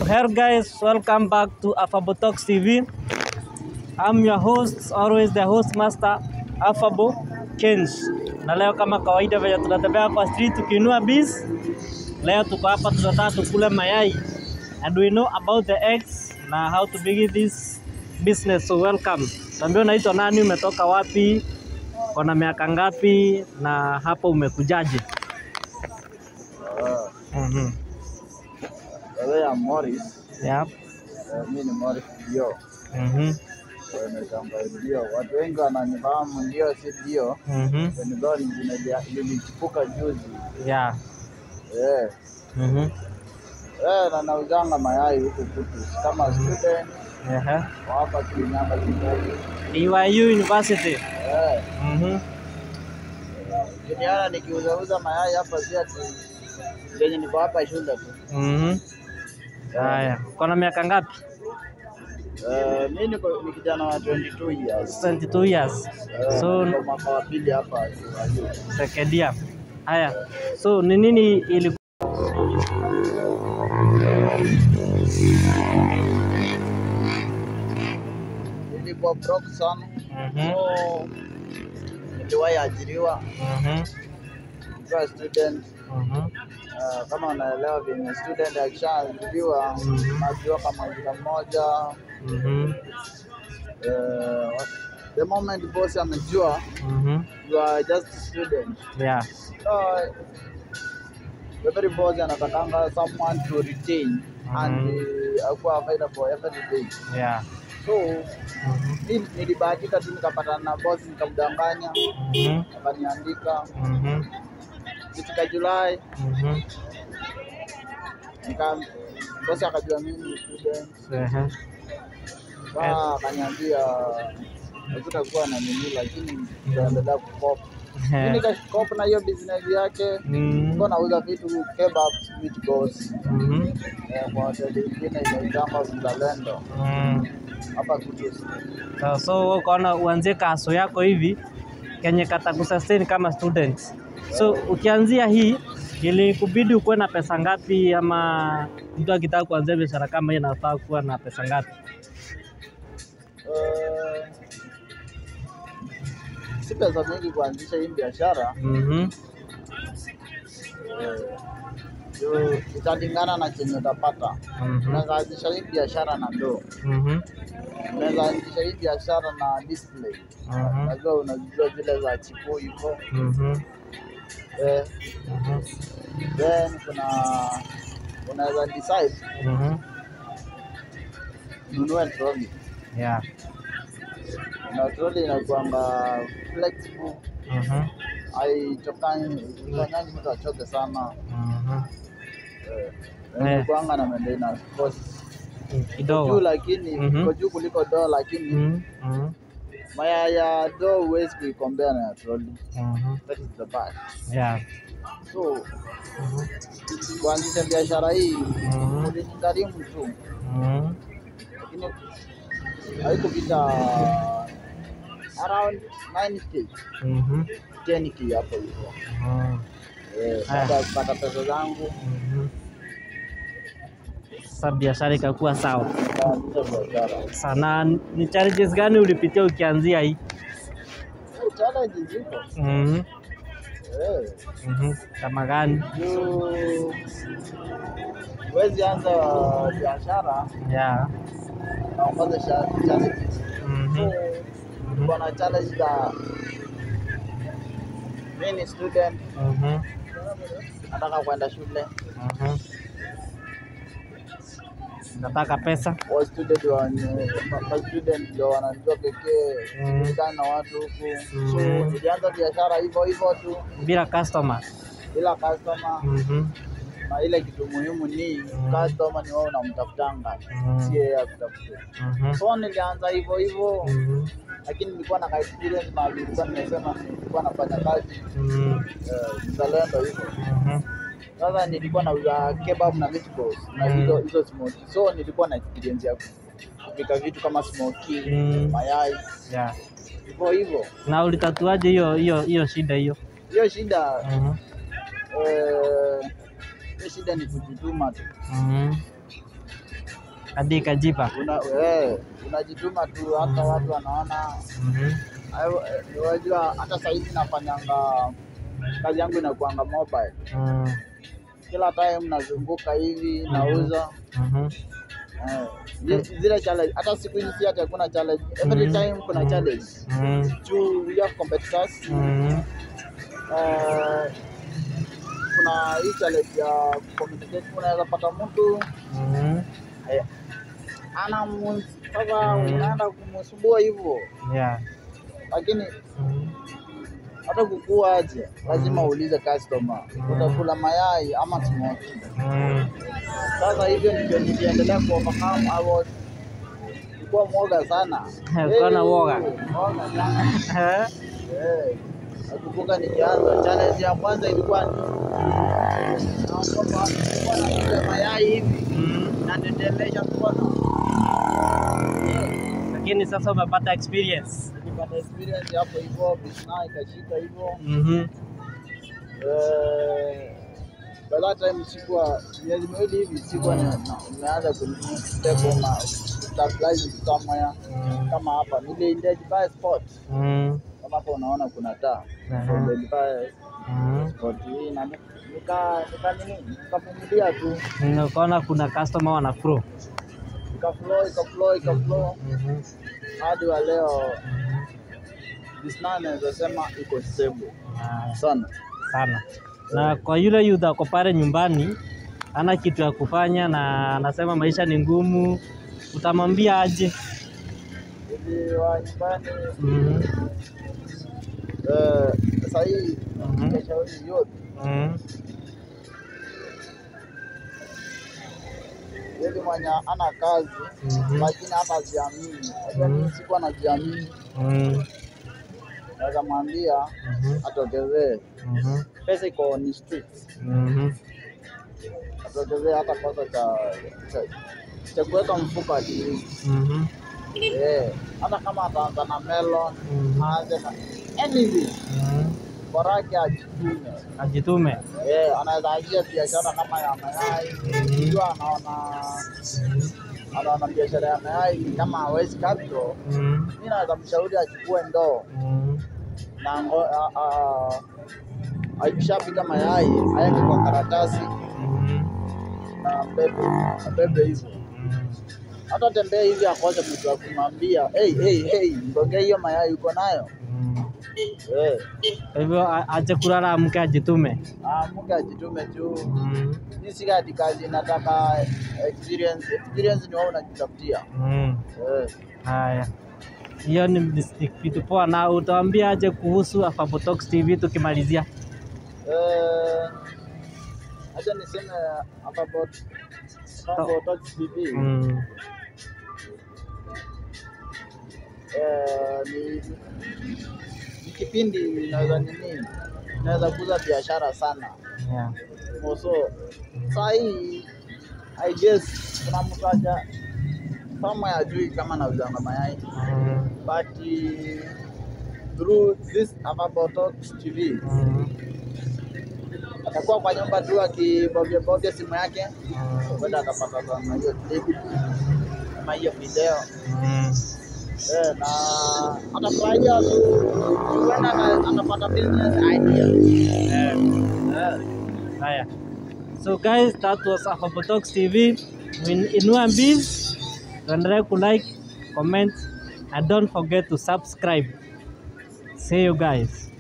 Hello guys, welcome back to Affable Talks TV. I'm your host, always the host master Affable Kens. Na leo kama kawaida venye tunatembea kwa street tukiinua bis. Leo tuko hapa tunataka tukule mayai. And we know about the eggs na how to begin this business. So welcome. Tuambie unaitwa nani, umetoka wapi, una miaka ngapi na hapo umekujaje? Mhm. Wewe ya Morris, Yep. eh, mimi ni Morris Dio. Mhm. Naitanga Dio. Watu wengi wananifahamu Dio, si Dio. Mhm. Ndio jina lia- lilichipuka juzi. Yeah. Eh, Mhm. eh, na nauzanga mayai huku kutu kama student Ehe. wa hapa Kirinyaga kidogo. BYU University. Eh, Mhm. kiniana nikiuzauza mayai hapa si ati yenye niko hapa shule tu. Mhm. Haya, uko na miaka ngapi? Eh, mimi niko ni kijana wa 22 years. 22 years. Eh, So niko mwaka wa pili hapa BYU. second year. Haya. So ni nini ili Nilikuwa broke sana. Mhm. So niliwahi ajiriwa Mhm. nikiwa student. Mhm. Uh, kama unaelewa venye student akishaajiriwa Mhm. najua kama mwaka mmoja Mhm. uh, the moment boss amejua Mhm. you are just a student Yeah. so every boss anatakanga someone to retain and uh, akuwa available every day Yeah. so Mhm. mi nilibahatika tu nikapatana na boss nikamdanganya Mhm. akaniandika Mhm. kifika Julai Mhm. nika bosi akajua mimi ni student Ehe. Ba akaniambia hakutakuwa na nini, lakini tutaendelea kukopa. Mimi Ehe. nikakopa na hiyo business yake, Mhm. nilikuwa nauza vitu kebab with goals Mhm. eh, kwa hoteli ingine inaitangwa Mzalendo Mhm. hapa Kutusi. So, so wewe ukaona uanzie kaso yako hivi kenye katakusustain kama student. So ukianzia hii ilikubidi ukuwe na pesa ngapi, ama mtu akitaka kuanzia biashara kama hii anafaa kuwa na pesa ngapi? Eh, si pesa mingi kuanzisha hii biashara Mhm. eh, juu italingana na chenye utapata. Mhm. Unaweza anzisha hii biashara na ndoo, Mhm. unaweza anzisha hii biashara na display Mhm. najua unajua zile za chipu hivyo Mhm. eh, Mhm. then kuna unaweza decide Mhm. ununue troli Yeah. na troli inakuanga flexible Mhm. haichokanyi ifanyangi mtu achoke sana Mhm. eh, Eh. inakuanga na maintenance cost juu Kidogo. lakini Mhm. iko juu kuliko doo lakini Mhm. Mhm. maya ya doo huwezi kuikombea na ya troli Mhm. that is the bad Yeah. so Mhm. kuanzisha biashara hii Mhm. ulijigharimu tu Mhm. lakini haikupita around 9k Mhm. 10k hapo hivyo Mhm. Eh, Haya. baada ya kupata pesa zangu Mhm. Sasa biashara ikakuwa sawa. nikaanzisha biashara Sana ni challenges gani ulipitia ukianzia hii? Eh, challenge ziko Mhm. Eh, Mhm. Kama gani? juu huwezi anza biashara Yeah. na ukoze sha- challenges so Mhm. niko na challenge za mi ni student Mhm. nataka kwenda shule Mhm. Nataka pesa. wa student wa ma- ma student ndio wanajua pekee Mm. kujulikana na watu huku so Mm. nilianza biashara hivyo hivyo tu bila customer. bila customer Mhm. na ile kitu muhimu ni Mm. customer ni wewe unamtafutanga Mm. si yeye akutafute Mhm. so nilianza hivyo hivyo Mhm. lakini nilikuwa na ka experience na nilikuwa nimesema nilikuwa nafanya kazi Mhm. eh, mzalendo hivyo Mhm. sasa nilikuwa nauza kebab na meatballs na Mm. hizo hizo smoky so nilikuwa na experience ya kupika vitu kama smoky Mm. mayai Yeah. hivyo hivyo Na ulitatuaje hiyo hiyo hiyo shida hiyo? hiyo shida Mhm. eh, hiyo shida ni kujituma tu Mhm. hadi ikajipa. una, eh, unajituma tu hata watu wanaona Mhm. Hayo, eh, unajua hata saizi nafanyanga kazi yangu inakuanga mobile Mm. kila time nazunguka hivi nauza Mhm. eh, zi- zile challenge hata siku hizi si ati hakuna challenge every Mhm. time kuna challenge Mm. juu we have competitors Mhm. eh, kuna hii challenge ya communicate unaweza pata mtu Mhm. eh, ana mu- sasa Mhm. unaenda kumsumbua hivyo Yeah. lakini Mhm. hata kukua aje lazima uulize customer Mhm. utakula mayai ama smoky Mm. sasa hivyo ndio niliendelea kuovercome I was nilikuwa mwoga sana Ulikuwa na Eh, woga? mwoga sana Eh? Eh, nakumbuka nikianza challenge ya kwanza ilikuwa ni naogopa nilikuwa nakula mayai hivi Mm. natetemesha mkono Lakini sasa umepata experience. nilipata experience hapo hivyo bisna ikashika hivyo Mhm. Eh, by that time sikuwa miezi miwili hivi sikuwa ni- na- nimeanza kuniteko stabilize somewhere Mm. kama hapa niliendea Dubai sport Mm. kama hapa unaona kuna taa Aha. Ndio Dubai Mm. sport hii na nika nika nini nikavumilia tu Nikaona kuna customer wana pro. ikaflow ikaflow ikaflow Mhm. hadi wa leo Mhm. bisna naweza sema iko stable Haya. sana sana. Na kwa yule youth ako pale nyumbani ana kitu ya kufanya na anasema maisha ni ngumu, utamwambia aje? hivi wa nyumbani Mhm. eh, sasa hii Mhm. ningeshauri yote Mhm. yule mwenye ana kazi Mhm. lakini hata hajiamini. Unajua Mhm. mimi sikuwa najiamini, Mhm. naweza mwambia Mhm. atokezee, Mhm. pesa iko on street, Mhm. atokezee hata pesa cha cha, cha kuweka mfuko at least. Mhm. Eh, hata kama ataanza na melon Mhm. aanze na anything, Mhm. bora yake ajitume. Ajitume. Eh, anaweza anzia biashara kama ya mayai, Mhm. ikiwa anaona anaona biashara ya mayai ni kama hawezi capital, Mhm. mimi naweza mshauri achukue ndoo Mhm. na ngo- a- a- akishapika mayai aweke kwa karatasi Mhm. na bebe abebe hivyo, Mhm. hata tembea hivi akose mtu wa kumwambia hey, hey, hey, ngongea hiyo mayai uko nayo Mhm. eh, Kwa hivyo a- ache kulala, amke ajitume. amuke ajitume tu. Mhm. Hii si ati kazi inataka experience, experience ni wewe unajitafutia Mhm. eh. Haya, hiyo ni ni kitu poa. Na utawaambia aje kuhusu Afrobotox TV tukimalizia? Eh, acha niseme about about Talk TV Mm. eh, ni ni kipindi inaweza nini, inaweza kuza biashara sana Yeah. so saa hii I guess kuna mtu aja kama ajui kama nauzanga mayai Mm. but eh, through this about Talks TV Mm. atakuwa kwa nyumba tu akibovya bovya simu yake Mm. kwenda atapata sana hiyo clip kama hiyo video Mm. eh, na atafurahia tu huenda ana- anapata business idea Yeah. eh. Haya. So guys, that was Afrobotox TV. In Inua Biz, tuendelee kulike, comment and don't forget to subscribe. See you guys.